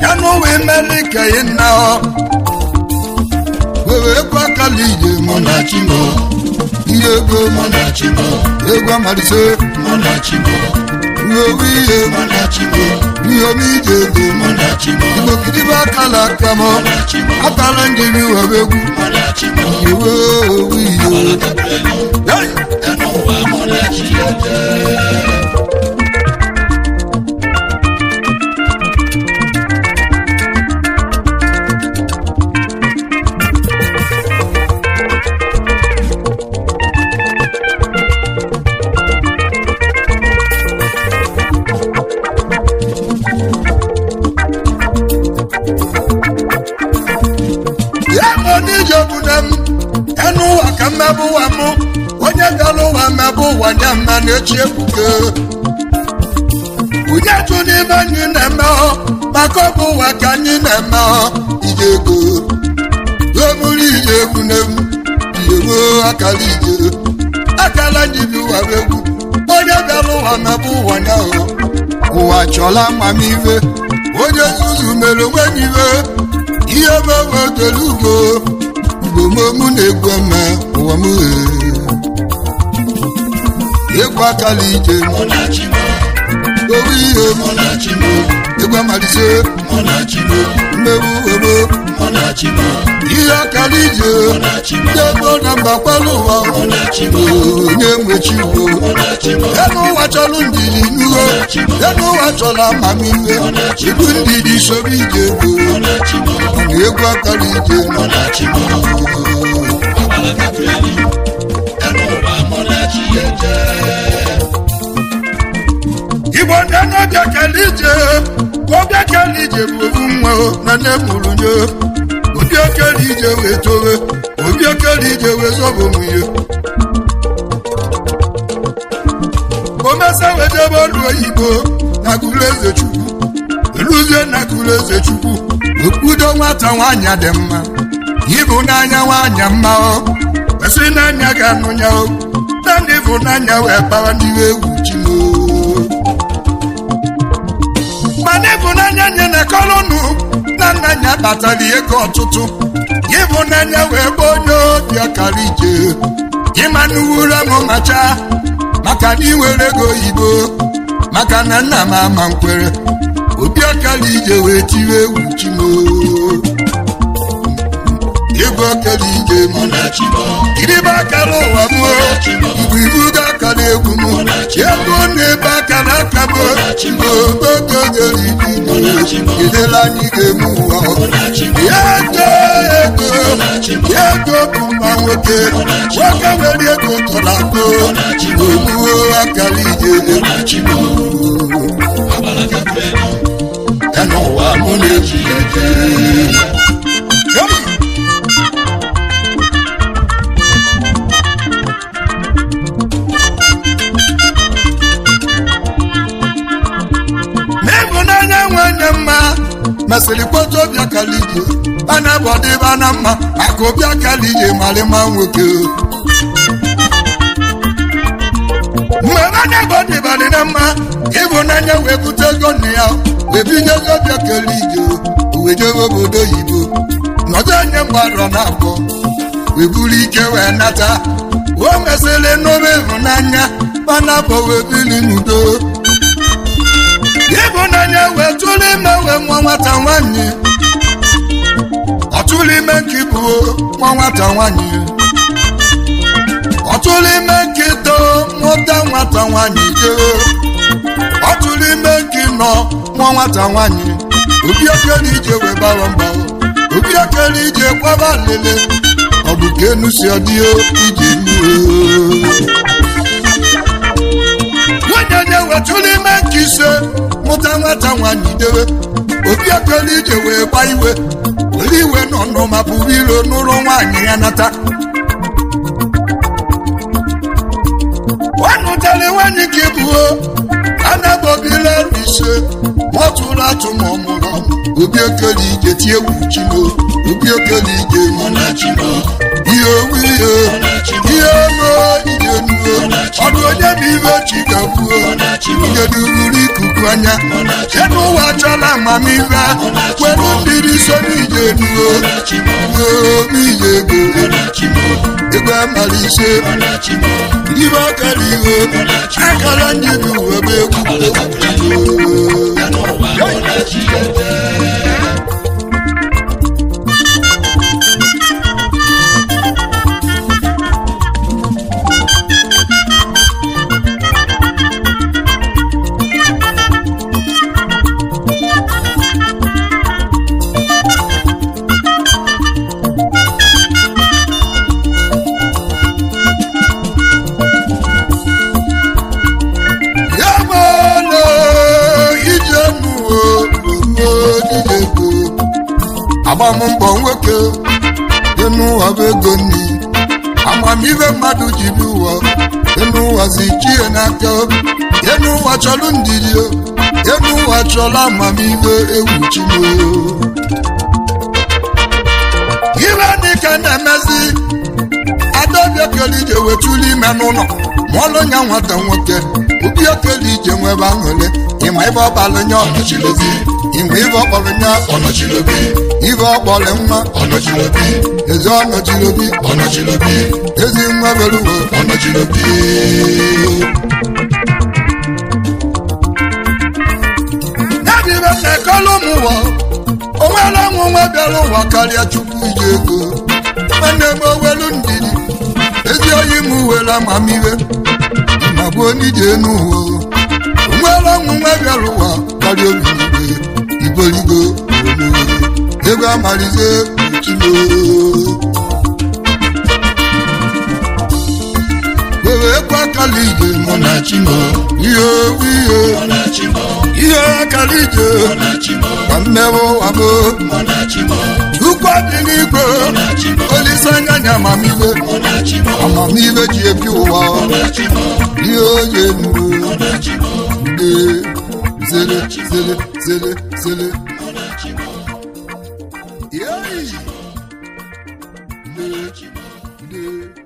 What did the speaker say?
ẹnu wí mẹ́lí kẹ̀yìn náà ọ. wèrè ekwe akala ije mọ na chimo ihe ego mọ na chimo egwu amalise mọ na chimo ihe owu ihe mọ na chimo ihe omi ije ego mọ na chimo igbo gidibe akala aka mọ akala njiri were egwu iwe owu ihe Hey! ya bụ n'ije obodo m enu ụwa ka mmebụ ụwa mụ onye bịara ụwa mmebụ ụwa nye mma na-echi ebuke onye tụ n'ime anyị na-eme ọ maka ọ bụ ụwa ka anyị na-eme ọ ije ego omuru ije egwu n'egwu ije nwee akara ije akala ndị bi ụwa bụ egwu onye bịara ụwa mmebụ ụwa nye ọ ụwa chọla amamihe onye nzuzu mere onwe ya ihe ihe mewe dere ugbo ugbo mụ na-egwu eme ụwa m egwu akala ije owu ihe egwu amalise mmewu ebo ihe akala ije ndị ego na mba kwala ụwa onye nwechi ugbo elu ụwa chọrọ ndidi n'uho elu ụwa chọrọ amamihe ibu ndidi soro ije ego na egwu akara ije igbo ndị n'oge kele ije oge kele ije bụ ofu nwa o, na nne mụrụ nye obi okele ije wee towe obi okele ije wee zọbụ nwunye omesa wee jebe ọrụ oyibo na gụrụ eze chukwu eluzie na gụrụ eze chukwu okpudo nwata nwaanyị dị mma ịbụ n'anya nwaanyị mma o kwesị n'anya ga-anụ ya o na ndị bụ n'anya wee kpawa n'iwe egwu chimo mana ịbụnanya nye na kolonu na nna ya kpatara ego ọtụtụ ịbụnanya wee bụ onye obi ọkara ije ịma n'uwura m macha maka na iwere ego oyibo maka na nna m ama nkwere obi ọkara ije wee tiwe egwu chimo ego ọkara ije m kiribe akara ụwa m igwe ibu ga akara egwu m ego na-ebe akara aka m ogogogoridino edela anyị ga-eme ụwa ego ego ego bụ mma nwoke nwoke nwere ego tọrọ akụ ogbuo akara ije ya n'ụwa mụ na-eji eje n'ịhụnanya nwanyị mma mesịrị kpọta obi akara ije ana bụ ọdịba na mma maka obi akara ije marịma nwoke mgbe anya bụ ọdịbadị na mma ịhụnanya wee bute ego nna ya wee binye ego obi akara ije wee jebe obodo oyibo nọdụ anya mgbarọ na abụọ wee buru ike wee nata o mesịrị n'obe ịhụnanya mana bụ wee biri n'udo ịhụnanya wee tụrụ ime wee nwa nwata nwanyị ọtụrụ ime nke bụ nwa nwata nwanyị ọtụrụ ime nke too mụta nwata nwanyị jee ọtụrụ ime nke nọ nwa nwata nwanyị obi okere ije wee bara mba obi okere ije kwaba lele ọ bụ ka enu si ọdịo ije nuo nwunye nye wetụrụ ime nke ise mụta nwata nwanyị dewe obi ekele ije wee gba iwe were iwe nọnụ ma pụrụ iro n'ụlọ nwaanyị ya nata ọ nụtara nwaanyị ka ebuo anabobila ise mọtụrụ atụ ma ọ mụrụ ọmụ obi okele ije tie egwu chimo obi okele ije ihe owu ihe ihe ego ije nuo ọdụ onye bụ ibe chi gakwuo ihe dururu ikuku anya ebe ụwa chọla amamihe were mmiri so n'ije nuo obi ije ego ego amara ise ibe ọkara ihe akara njibi uwe bụ egwu ya mana ije nuo ego agbammbọ nwoke dị n'ụwa bụ ego nni amamihe mmadụ ji bi ụwa enu ụwa zi chie n'aka enu ụwa chọrọ ndidi enu ụwa chọrọ amamihe egwu chimo ibe dịka na-emezi adaobi okele ije wetuli ime n'ụlọ ma ọlụ nya nwata nwoke obi okele ije nwebe aṅụle ịma ibe ọbalụ nya ọnọchilobi ịma ibe ọkpọrọ nya ọnọchilobi ibe ọkpọrọ nwa ọnọchilobi ezi ọnọchilobi ọnọchilobi ezi nwa beruwo ọnọchilobi nadibe na-ekọlụ m ụwa onwere ọnwụ nwa bịara ụwa karịa chukwu ije ego nwanne m owelu ndidi ezi oyi m were amamihe ma bụ onye ije n'ụwa onwere ọnwụ nwa bịara ụwa karịa obi n'igwe igoligo ego amalize chimo were ekwe akala ije mụ na chimo ihe owu ihe ihe akala ije ka mmewe ụwa bụ ukwu dị n'igwe olise anya nya amamihe amamihe ji ebi ụwa ihe oye nuru nde zere zere zere zere Yay! Nde, nde.